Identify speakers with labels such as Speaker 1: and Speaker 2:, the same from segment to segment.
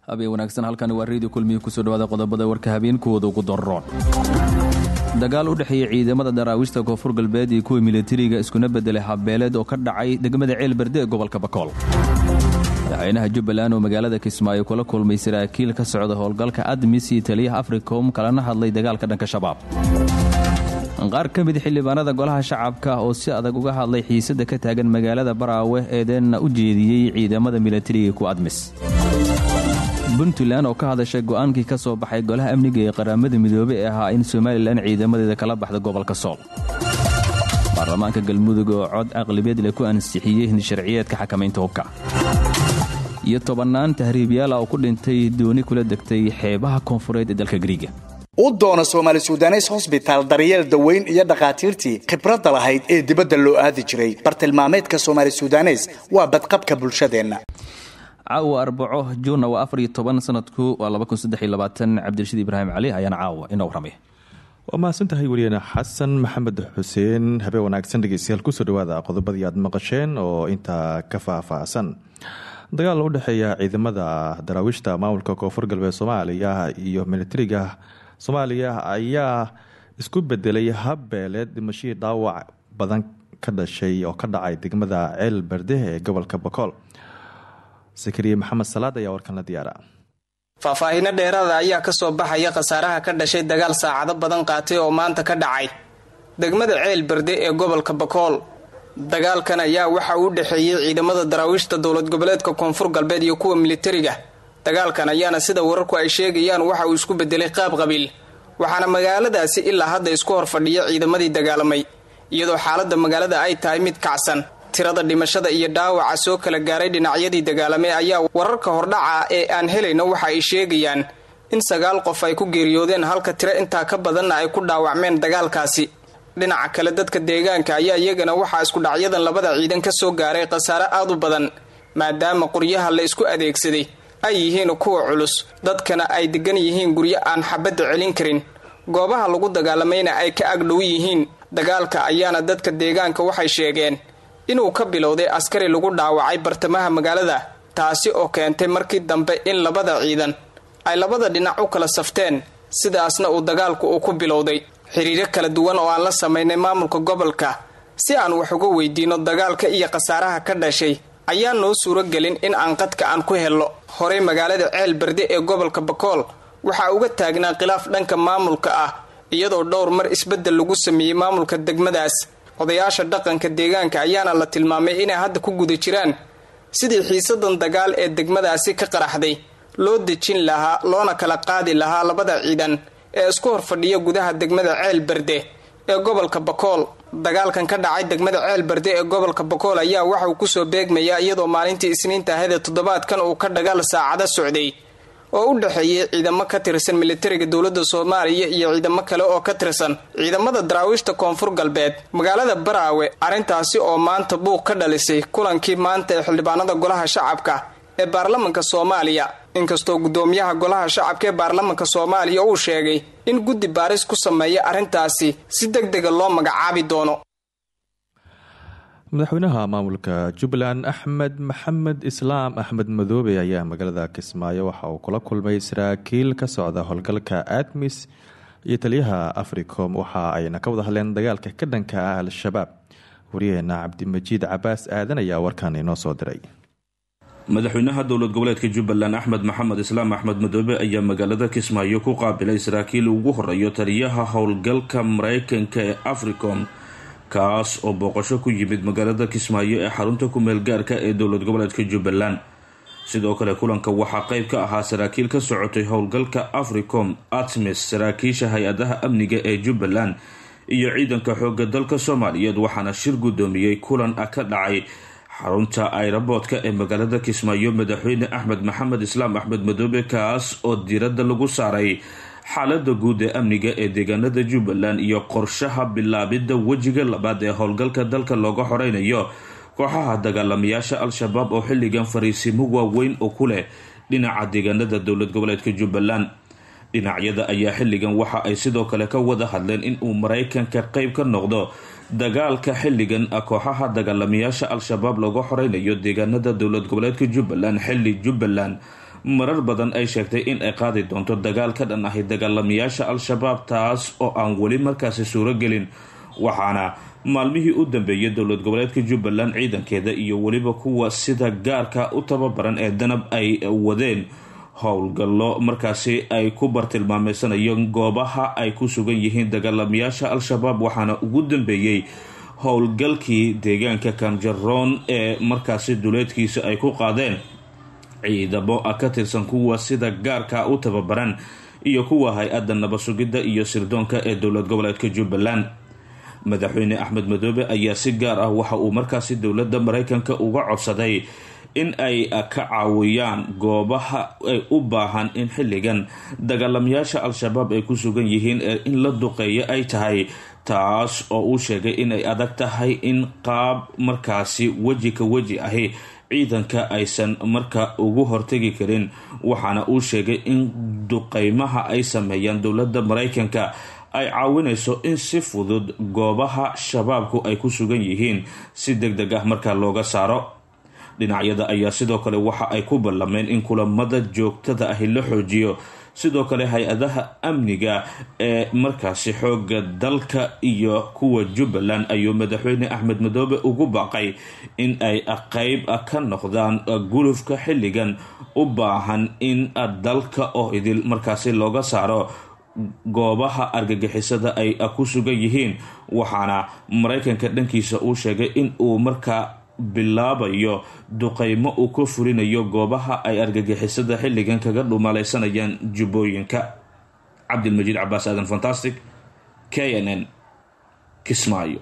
Speaker 1: habeen wanaagsan halkani waa reediyo kulmiya kusoo dhawaada qodobada warka habeenkooda ugu daroon dagaal u dhexeeya ciidamada daraawiishta koonfur galbeed iyo kuwa militariga iskuna bedelay habbeeleed oo ka dhacay degmada ceelberde ee gobolka bakool madaxweynaha jubbaland oo magaalada kismaayo kula kulmay saraakiil ka socda howlgalka admis iyo taliyaha africom kalena hadlay dagaalka dhanka shabaab qaar ka mid xildhibaanada golaha shacabka oo si adag uga hadlay xiisada ka taagan magaalada baraawe eedeenna u jeediyey ciidamada militariga ku admis puntland oo ka hadashay go'aankii ka soo baxay golaha amniga ee qaramada midoobey ee ahaa in somalilan ciidamadeeda kala baxda gobolka sool baarlamaanka galmudug oo cod aqlibeed leh ku ansixiyey hindisharciyeedka xakamaynta hubka iyo tobannaan tahriibyaala oo ku dhintay dooni kula degtay xeebaha koonfureed ee dalka griiga
Speaker 2: u doona soomaali sudanes hosbitaal daryeel daweyn iyo dhakhaatiirtii khibradda lahayd ee dibadda loo aadi jiray bartilmaameedka soomaali sudanes waa badqabka bulshadeenna
Speaker 1: caawa arbaco juunna waa afar iyo toban sanadku waa laba kun saddex iyo labaatan cabdirashiid ibraahim cali ayaana caawa inoo warramay
Speaker 3: waa mahadsantahay weliyeene xasan maxamed xuseen habeen wanaagsan dhegeystayaal kusoo dhawaada qodobadii aad maqasheen oo intaa ka faahfaahsan dagaal u dhexeeya ciidamada daraawiishta maamulka koonfur galbeed soomaaliya iyo militariga soomaaliya ayaa isku bedelay habbeeleed dhimashihii dhaawac badan ka dhashay oo ka dhacay degmada ceel berde ee gobolka bakool sakariye maxamed salaad ayaa warkan la diyaara
Speaker 4: faahfaahiino dheeraada ayaa ka soo baxaya khasaaraha ka dhashay dagaal saacado badan qaatay oo maanta ka dhacay degmada ceel berde ee gobolka bakool dagaalkan ayaa waxa uu u dhexeeyey ciidamada daraawiishta dowlad goboleedka koonfur galbeed iyo kuwa militariga dagaalkan ayaana sida wararku ay sheegayaan waxa uu isku bedelay qaab qabiil waxaana magaaladaasi ilaa hadda isku hor fadhiya ciidamadii dagaalamay iyadoo xaaladda magaalada ay tahay mid kacsan tirada dhimashada iyo dhaawaca soo kala gaaray dhinacyadii dagaalamay ayaa wararka hordhaca ee aan helayno waxa ay sheegayaan in sagaal qof ay ku geeriyoodeen halka tiro intaa ka badanna ay ku dhaawacmeen dagaalkaasi dhinaca kale dadka deegaanka ayaa iyagana waxaa iskudhacyadan labada ciidan ka soo gaaray khasaare aad u badan maadaama qoryaha la isku adeegsaday ay yihiin kuwa culus dadkana ay degan yihiin guryo aan xabadda celin karin goobaha lagu dagaalamayna ay ka agdhow yihiin dagaalka ayaana dadka deegaanka waxay sheegeen inuu ka bilowday askari lagu dhaawacay bartamaha magaalada taasi oo keentay markii dambe in labada ciidan ay labada dhinac u kala safteen sidaasna uu dagaalku uu ku bilowday xiriiro kala duwan oo aan la samaynay maamulka gobolka si aan wax uga weydiino dagaalka iyo khasaaraha ka dhashay ayaa noo suuro gelin in aan qadka aan ku helno horey magaalada ceel berde ee gobolka bakool waxaa uga taagnaa khilaaf dhanka maamulka ah iyadoo dhowr mar isbeddel lagu sameeyey maamulka degmadaas odayaasha dhaqanka deegaanka ayaana la tilmaamay inay hadda ku guda jiraan sidii xiisadan dagaal ee degmadaasi ka qaraxday loo dejin lahaa loona kala qaadi lahaa labada ciidan ee isku hor fadhiya gudaha degmada ceel berde ee gobolka bakool dagaalkan ka dhacay degmada ceel berde ee gobolka bakool ayaa waxauu kusoo beegmayaa iyadoo maalintii isniinta ahede toddobaadkan uu ka dhagaal saacado socday oo u dhexeeyay ciidamo ka tirsan militariga dowladda soomaaliya iyo ciidamo kale oo ka tirsan ciidamada daraawiishta koonfur galbeed magaalada baraawe arrintaasi oo maanta buuq ka dhalisay kulankii maanta ee xildhibaanada golaha shacabka ee baarlamanka soomaaliya inkastoo guddoomiyaha golaha shacabka ee baarlamanka soomaaliya uu sheegay in guddi baaris ku sameeya arrintaasi si deg dega loo magacaabi doono
Speaker 3: madaxweynaha maamulka jubbaland axmed maxamed islaam axmed madoobe ayaa magaalada kismaayo waxa uu kula kulmay saraakiil ka socda howlgalka admis iyo taliyaha africom waxa ayna ka wada hadleen dagaalka ka dhanka ah al-shabaab waryaheena cabdimajiid cabaas aadan ayaa warkan inoo soo diray
Speaker 5: madaxweynaha dowlad goboleedka jubbaland axmed maxamed islaam axmed madoobe ayaa magaalada kismaayo ku qaabilay saraakiil ugu horeeyo taliyaha howlgalka mareykanka ee africom kaas oo booqasho ku yimid magaalada kismaayo ee xarunta ku-meel gaarka ee dowlad goboleedka jubbaland sidoo kale kulanka waxaa qeyb ka ahaa saraakiil ka socotay howlgalka africom atmis saraakiisha hay-adaha amniga ee jubbaland iyo ciidanka xooga dalka soomaaliyeed waxaana shir guddoomiyey kulan ah ka dhacay xarunta airoboodka ee magaalada kismaayo madaxweyne axmed maxamed islaam axmed madoobe kaas oo diiradda lagu saaray xaalada guud ee amniga ee deegaanada jubbaland iyo qorshaha bilaabidda wejiga labaad ee howlgalka dalka looga xoreynayo kooxaha dagaalamayaasha al-shabaab oo xilligan fariisimo waaweyn oo ku leh dhinaca deegaanada dowlad goboleedka jubbaland dhinacyada ayaa xilligan waxa ay sidoo kale ka wada hadleen in uu maraykanka qeyb ka noqdo dagaalka xilligan ah kooxaha dagaalamayaasha al-shabaab looga xoreynayo deegaanada dowlad goboleedka jubbaland xilli jubbaland marar badan ay sheegtay in ay qaadi doonto dagaal ka dhan ahi dagaalamayaasha al-shabaab taas oo aan weli markaasi suuragelin waxaana maalmihii u dambeeyay dowlad goboleedka jubbaland ciidankeeda iyo weliba kuwa sida gaarka u tababaran ee danab ay wadeen howlgallo markaasi ay ku bartilmaameysanayo goobaha ay ku sugan yihiin dagaalamayaasha al-shabaab waxaana ugu dambeeyey howlgalkii deegaanka kamjaroon ee markaasi duleedkiisa ay ku qaadeen ciidamo ka tirsan kuwa sida gaarka u tababaran iyo kuwa hay-adda nabasugidda iyo sirdoonka ee dowlad goboleedka jubbaland madaxweyne axmed madoobe ayaa si gaar ah waxa uu markaasi dowladda mareykanka uga codsaday in ay ka caawiyaan goobaha ay u baahan in xilligan dagaalamayaasha al-shabaab ay ku sugan yihiin ee in la duqeeyo ay tahay taas oo uu sheegay inay adag tahay in qaab markaasi weji ka weji ahi ciidanka aysan marka ugu hortegi karin waxaana uu sheegay in duqeymaha ay sameeyaan dowladda mareykanka ay caawinayso in si fudud goobaha shabaabku ay ku sugan yihiin si deg deg ah markaa looga saaro dhinacyada ayaa sidoo kale waxa ay ku ballameen in kulamada joogtada ahi la xoojiyo sidoo kale hay-adaha amniga ee markaasi xooga dalka iyo kuwa jubbaland ayuu madaxweyne axmed madoobe ugu baaqay in ay qeyb ka noqdaan gulufka xilligan u baahan in dalka oo idil markaasi looga saaro goobaha argagixisada ay ku sugan yihiin waxaana mareykanka dhankiisa uu sheegay in uu markaa bilaabayo duqeymo uu ka fulinayo goobaha ay argagixisada xilligan kaga dhumalaysanayaan jubbooyinka cabdilmajiid cabaas aadan fantastic k n n kismaayo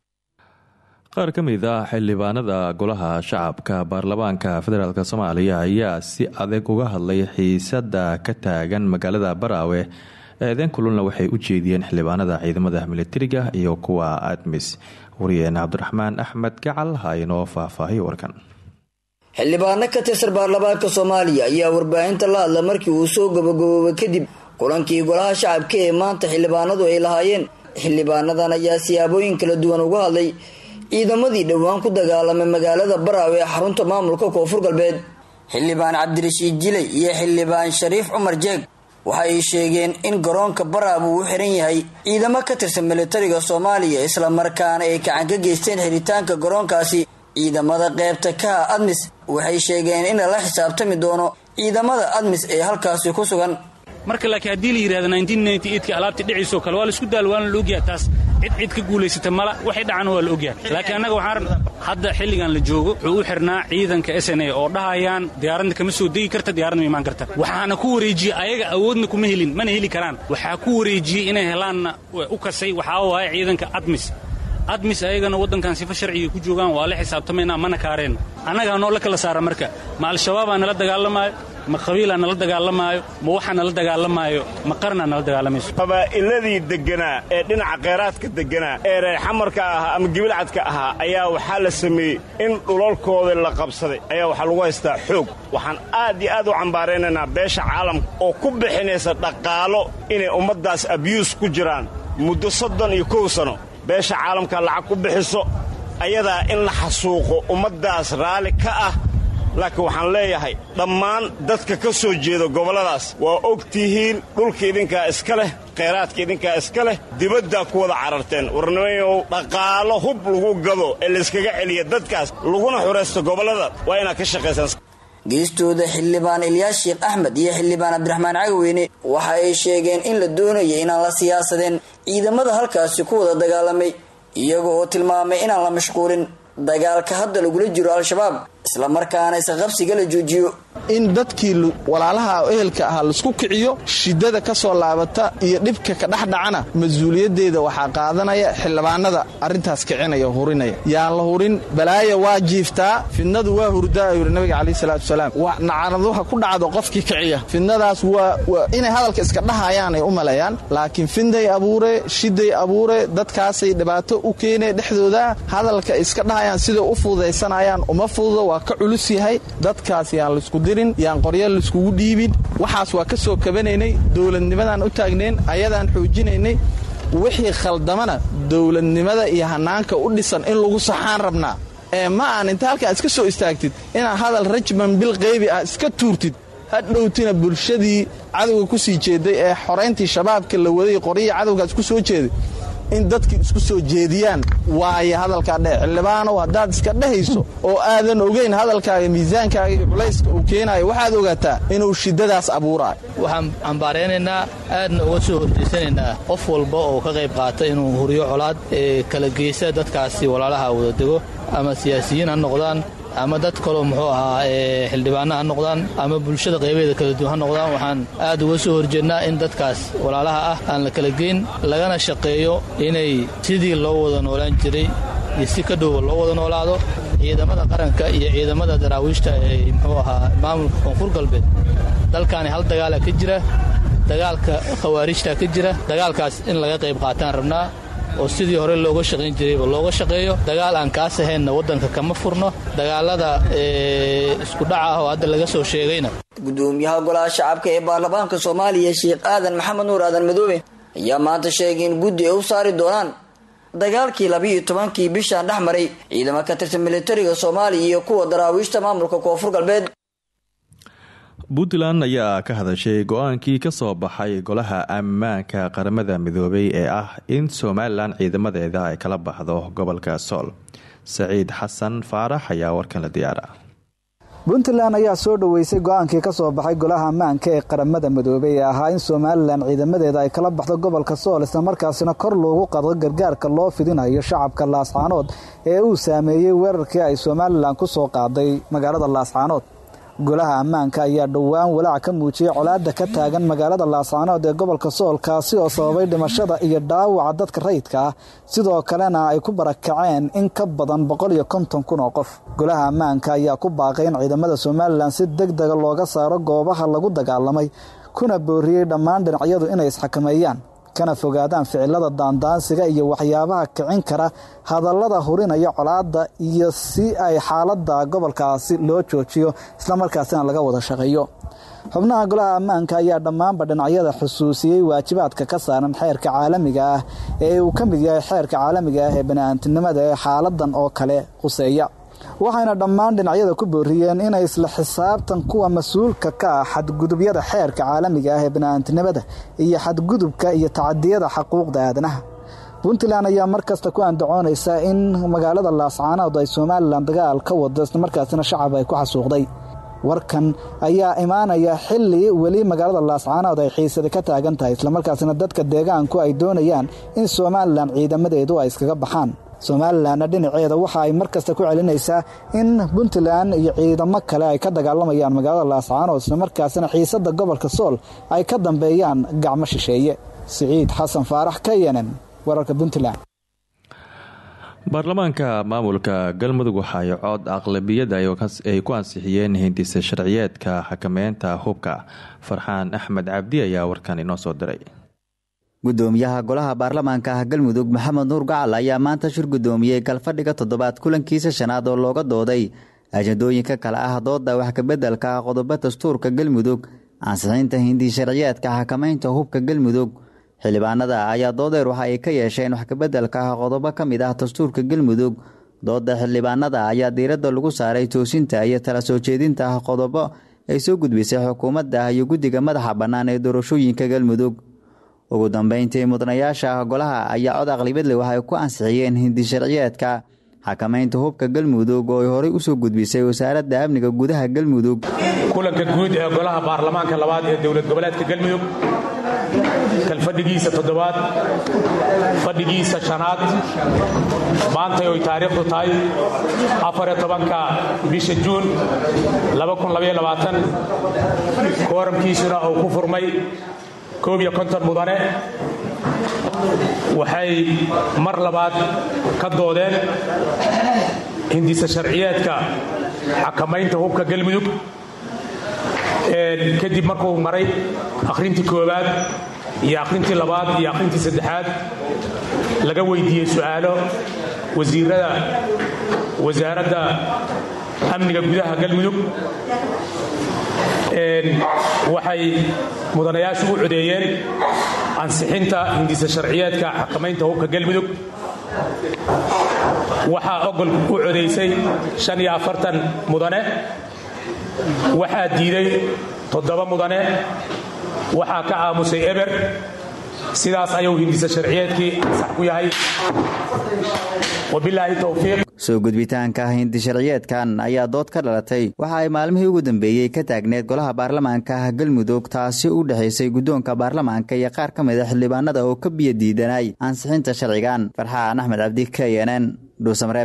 Speaker 3: qaar ka mid ah xildhibaanada golaha shacabka baarlamaanka federaalk soomaaliya ayaa si adag uga hadlay xiisada ka taagan magaalada baraawe eedeyn kululna waxay u jeediyeen xildhibaanada ciidamada militariga iyo kuwa admis wariyeen cabdiraxmaan axmed gacal ha inoo faahfaahiyo warkan
Speaker 6: xildhibaano ka tirsan baarlamaanka soomaaliya ayaa warbaahinta la hadla markii uu soo gabagaboobay kadib kulankii golaha shacabka ee maanta xildhibaanadu ay lahaayeen xildhibaanadan ayaa siyaabooyin kala duwan uga hadlay ciidamadii dhowaan ku dagaalamay magaalada baraawe ee xarunta maamulka koonfur galbeed xildhibaan cabdirashiid jilay iyo xildhibaan shariif cumar jeeg waxa ay sheegeen in garoonka baraab uu u xiran yahay ciidamo ka tirsan militariga soomaaliya islamarkaana ay gacan ka geysteen xiritaanka garoonkaasi ciidamada qeybta kaha admis waxay sheegeen in lala xisaabtami doono ciidamada admis ee halkaasi ku sugan
Speaker 7: marka laakiin haddii la yidhahda ka alaabtii dhiciisoo kale waa laisku daal waana la ogyaha taas cid cid ka guulaysata mala waxay dhacana waa la ogyahay laakiin annaga waxaan hadda xilligan la joogo wuxuu u xirnaa ciidanka s n a oo dhahayaan diyaaradda kama soo degi karta diyaaradna ma imaan karta waxaana ku wareejiyey ayaga awoodna kuma helin mana heli karaan waxaa ku wareejiyey inay helaanna u kasay waxaa waaye ciidanka admis admis ayagana waddankan sifa sharciga ku joogaan waa la xisaabtamaynaa mana kaareen annagaa noo la kala saara marka ma al-shabaabaa nala dagaalamaayo ma qabiilaa nala dagaalamaayo ma waxaa nala dagaalamaayo ma qarnaa nala dagaalamayso
Speaker 8: qabaa'iladii degganaa ee dhinaca kheyraadka degganaa ee reer xamarka ahaa ama gibilcadka ahaa ayaa waxaa la sameeyey in dhulalkoodii la qabsaday ayaa waxaa lagu haystaa xoog waxaan aad iyo aad u cambaaraynaynaa beesha caalamka oo ku bixinaysa dhaqaalo inay ummaddaas abyuus ku jiraan muddo soddon iyo kow sano beesha caalamka lacag ku bixiso ayadaa in la xasuuqo ummaddaas raalli ka ah laakiin waxaan leeyahay dhammaan dadka ka soo jeeda gobolladaas waa og tihiin dhulka idinkaa iska leh khayraadka idinkaa iska leh dibaddaa ku wada cararteen warnimayow dhaqaalo hub lagu gado ee layskaga celiya dadkaas laguna xuraysto gobollada waa inaad ka shaqaysaan
Speaker 6: geestooda xildhibaan ilyaas sheekh axmed iyo xildhibaan cabdiraxmaan cagaweyne waxa ay sheegeen in la doonaya inaan la siyaasadeen ciidamada halkaasi ku wada dagaalamay iyaga oo tilmaamay inaan la mashquulin dagaalka hadda lagula jiro al-shabaab islamarkaana isqabsiga la joojiyo
Speaker 9: in dadkii walaalaha ehelka ahaa laisku kiciyo shidada ka soo laabata iyo dhibka ka dhexdhacana mas-uuliyaddeeda waxaa qaadanaya xildhibaanada arrintaas kicinaya hurinaya yaan la hurin balaaya waa jiiftaa fidnadu waa hurdaa ayuu yidhi nabiga calayhi salaatu wasalaam nacaraduha ku dhacdo qofkii kiciya fidnadaas waa inay hadalka iska dhahayaan ay u maleeyaan laakiin fidnay abuure shiday abuure dadkaasay dhibaato u keenee dhexdooda hadalka iska dhahayaan siday u fududaysanayaan uma fududo waa ka culus yahay dadkaas yaan laisku dirin yaan qorya laiskugu dhiibin waxaas waa ka soo kabanaynay dowladnimadaan u taagnayn ayadaan xoojinaynay wixii khaldamana dowladnimada iyo hanaanka u dhisan in lagu saxaan rabnaa ee ma aan inta halkaa iska soo istaagtid inaad hadal rajman bil qaybi ah iska tuurtid hadhowtina bulshadii cadowga ku sii jeeday ee xorayntii shabaabka la waday qoryihii cadowgaas ku soo jeeday in dadkii isku soo jeediyaan waayo hadalkaa dheh xildhibaanow haddaad iska dhehayso oo aadan ogeyn hadalkaaga miisaankaaga iyo culayska uu keenayo waxaad ogaataa inuu shiddadaas abuuraayo
Speaker 10: waxaan cambaaraynaynaa aadna uga soo horjeysanaynaa qof walba oo ka qayb qaata inuu huriyo colaad ee kala geysa dadkaasi walaalaha wada dego ama siyaasiyiin ha noqdaan ama dad kaloo muxuu ahaa xildhibaana ha noqdaan ama bulshada qaybeeda kala duwan ha noqdaan waxaan aad uga soo horjeednaa in dadkaas walaalaha ah aan la kala geyn lagana shaqeeyo inay sidii loo wada noolaan jiray iyo si ka dhowba loo wada noolaado ciidamada qaranka iyo ciidamada daraawiishta ee muxuu ahaa maamulka koonfur galbeed dalkaani hal dagaala ka jira dagaalka khawaarijta ka jira dagaalkaas in laga qayb qaataan rabnaa oo sidii hore looga shaqayn jirayba looga shaqeeyo dagaal aan kaas ahaynna waddanka kama furno dagaalada iskudhaca ah oo hadda laga soo sheegayna
Speaker 6: gudoomiyaha golaha shacabka ee baarlamaanka soomaaliya sheekh aadan maxamed nuur aadan madoobe ayaa maanta sheegay in guddi ay u saari doonaan dagaalkii labiiyo tobankii bishaan dhex maray ciidamo ka tirsan militariga soomaaliya iyo kuwa daraawiishta maamulka koonfur galbeed
Speaker 3: puntland ayaa ka hadashay go-aankii ka soo baxay golaha ammaanka qaramada midoobay ee ah in somalilan ciidamadeeda ay kala baxdo gobolka sool saciid xasan faarax ayaa warkan la diyaara
Speaker 11: puntland ayaa soo dhoweysay go-aankii ka soo baxay golaha ammaanka ee qaramada midoobay ee ahaa in somalilan ciidamadeeda ay kala baxdo gobolka sool islamarkaasina kor loogu qado gargaarka loo fidinayo shacabka laascaanood ee uu saameeyey weerarkii ay somalilan ku soo qaaday magaalada laascaanood golaha ammaanka ayaa dhowaan walaac ka muujiyey colaada ka taagan magaalada laascaanood ee gobolka sool kaasi oo sababay dhimashada iyo dhaawaca dadka rayidka ah sidoo kalena ay ku barakaceen in ka badan boqol iyo konton kun oo qof golaha ammaanka ayaa ku baaqay in ciidamada somalilan si deg dega looga saaro goobaha lagu dagaalamay kuna booriyey dhammaan dhinacyadu inay isxakameeyaan kana fogaadaan ficilada daandaansiga iyo waxyaabaha kicin kara hadallada hurinaya colaadda iyo si ay xaaladda gobolkaasi loo joojiyo islamarkaasina laga wada shaqeeyo xubnaha golaha ammaanka ayaa dhammaanba dhinacyada xusuusiyey waajibaadka ka saaran xeerka caalamiga ah ee uu ka mid yahay xeerka caalamiga ah ee bani'aantinimada ee xaaladan oo kale khuseeya waxayna dhammaan dhinacyada ku booriyeen inay isla xisaabtan kuwa mas-uulka ka ah xadgudubyada xeerka caalamiga ah ee bani'aantinimada iyo xadgudubka iyo tacadiyada xaquuqda aadanaha puntland ayaa mar kasta ku andacoonaysa in magaalada laascaanood ay somalilan dagaal ka wado islamarkaasina shacab ay ku xasuuqday warkan ayaa imaanaya xili weli magaalada laascaanood ay xiisada ka taagan tahay islamarkaasina dadka deegaanku ay doonayaan in somalilan ciidamadeedu ay iskaga baxaan somalilanna dhinaceeda waxa ay mar kasta ku celinaysaa in puntland iyo ciidamo kale ay ka dagaalamayaan magaalada laascaanood islamarkaasina xiisada gobolka sool ay ka dambeeyaan gacmo shisheeye siciid xasan faarax k yenen wararka puntland
Speaker 3: baarlamaanka maamulka galmudug waxa ay cod aqlabiyada ay ku ansixiyeen hindisa sharciyeedka xakameynta hubka farxaan axmed cabdi ayaa warkan inoo soo diray
Speaker 12: gudoomiyaha golaha baarlamaanka ah galmudug maxamed nuur gacal ayaa maanta shir gudoomiyey galfadhiga toddobaad kulankiisa shanaad oo looga dooday ajandooyinka kale ah dooda wax kabeddelka ah qodobo dastuurka galmudug ansixinta hindi sharciyeedka xakamaynta hubka galmudug xildhibaanada ayaa doodeer waxa ay ka yeesheen wax kabeddelka ah qodobo ka mid ah dastuurka galmudug dooda xildhibaanada ayaa diiradda lagu saaray toosinta iyo tala soo jeedinta ah qodobo ay soo gudbisay xukuumadda iyo guddiga madaxa bannaan ee doorashooyinka galmudug ugu dambeyntii mudanayaasha ah golaha ayaa cod aqlibadle waxay ku ansixiyeen hindi sharciyeedka xakamaynta hubka galmudug oo ay horey usoo gudbisay wasaaradda amniga gudaha galmudug
Speaker 13: kulanka guud ee golaha baarlamaanka labaad ee dowlad goboleedka galmudug kalfadhigiisa toddobaad fadhigiisa shanaad maantay oy taariikhdu tahay afariyo tobanka bisha juun kooramkiisuna uu ku furmay koob iyo konton mudane waxay mar labaad ka doodeen hindisa sharciyeedka xakamaynta hubka galmudug kadib markuu maray akhrintii koowaad iyo akhrintii labaad iyo akhrintii saddexaad laga weydiiyey su'aalo wasiirada wasaaradda amniga gudaha galmudug waxay mudanayaashu u codeeyeen ansixinta hindisa sharciyeedka xakamaynta hubka galmudug waxaa ogol u codaysay mudane waxaa diiday toddoba mudane waxaa ka aamusay eber sidaas ayuu hindisa sharciyeedkii ansax ku yahay wabilaahi towfiiq
Speaker 12: soo gudbitaanka hindi sharciyeedkan ayaa dood ka dhalatay waxa ay maalmihii ugu dambeeyey ka taagneed golaha baarlamaanka galmudug taasi u dhexaysay guddoonka baarlamaanka iyo qaar ka mid a xildhibaanada oo ka biyo diidanay ansixinta sharcigan farxaan axmed cabdi k n n dhuusamareeb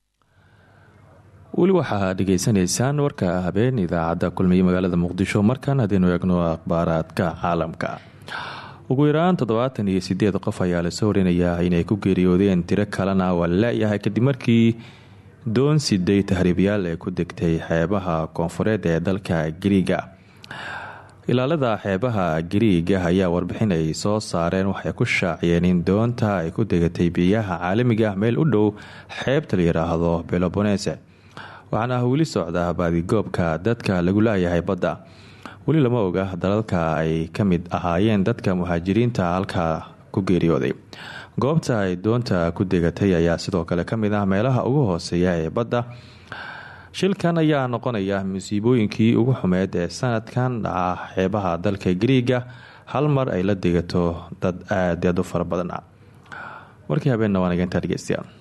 Speaker 3: weli waxaa dhegaysanaysaan warka habeen idaacadda kulmiye magaalada muqdisho markan haddaynu eegno akhbaaraadka caalamka ugu yaraan toddobaatan iyo sideed qof ayaa lasoo warinayaa inay ku geeriyoodeen tiro kalena waa la la-yahay kadib markii doon siday tahriibyaal ee ku degtay xeebaha koonfureed ee dalka gariiga ilaalada xeebaha gariiga ayaa warbixin ay soo saareen waxay ku shaaciyeen in doonta ay ku degatay biyaha caalamiga meel u dhow xeebta la yidhaahdo belobonese waxaana weli socdaa baadigoobka dadka lagu laayahay badda weli lama oga dalalka ay ka mid ahaayeen dadka muhaajiriinta halkaa ku geeriyooday goobta ay doonta ku degatay ayaa sidoo kale ka mid ah meelaha ugu hooseeya ee badda shilkan ayaa noqonaya musiibooyinkii ugu xumeed ee sanadkan dhaca xeebaha dalka gariiga hal mar ay la degato dad aad aad u fara badan ah warkii habeenna waan igantaa dhegeystayaal